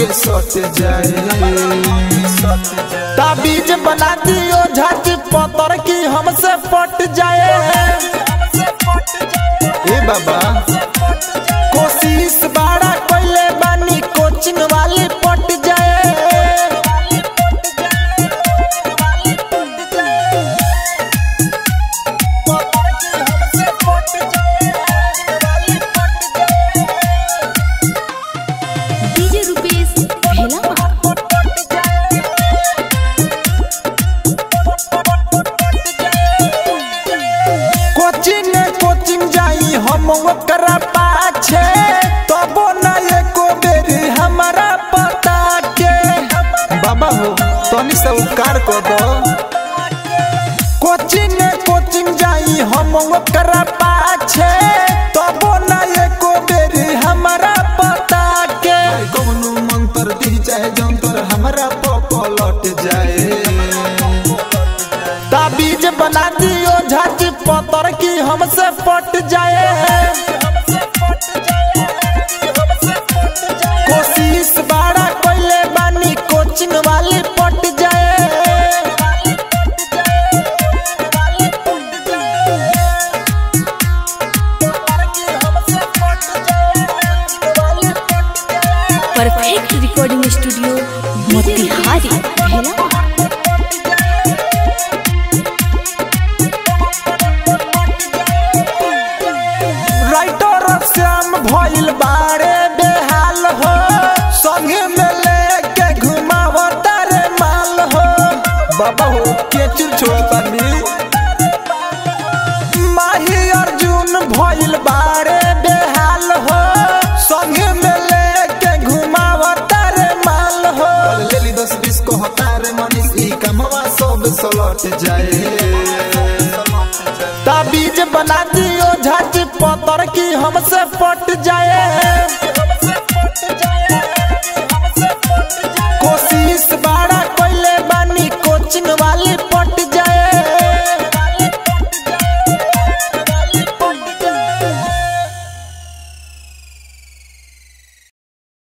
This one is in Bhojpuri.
के सट जाए ताबीज बना दियो झाची पतर की हमसे पट जाए ए बाबा कोशिश बड़ा कोइले बानी कोचिंग वाली पट जाए डीजे रुपेश भेला कोचिंग कोचिंग जाई हम ओकरा पाछे तबो ना एको बेरी हमारा पता के बाबा हो तनी से उपकार कर दो कोचिंग कोचिंग जाई हम ओकरा पाछे तबो ना एको बेरी हमारा पता के कौनो मंत्र दी चाहे जंतर हमरा पलट जाए ताबीज बना दियो झाची पतर की हमसे पट जाए कोशिश बड़ा कोइले बानी कोचिंग वाली पट जाए परफेक्ट रिकॉर्डिंग स्टूडियो मोतिहारी भेला राइटर श्याम भइल बारे बेहाल हो संगे में लेके घुमावो तारे माल हो बाबा हो के चुर छोड़तानी माही अर्जुन भइल बारे बेहाल हो संगे में लेके घुमावो तारे माल हो लेली दस बीस को हतार मनीष ई कमवा सब सलट जाए ताबीज बना दियो झाची पतर की हमसे पट जाए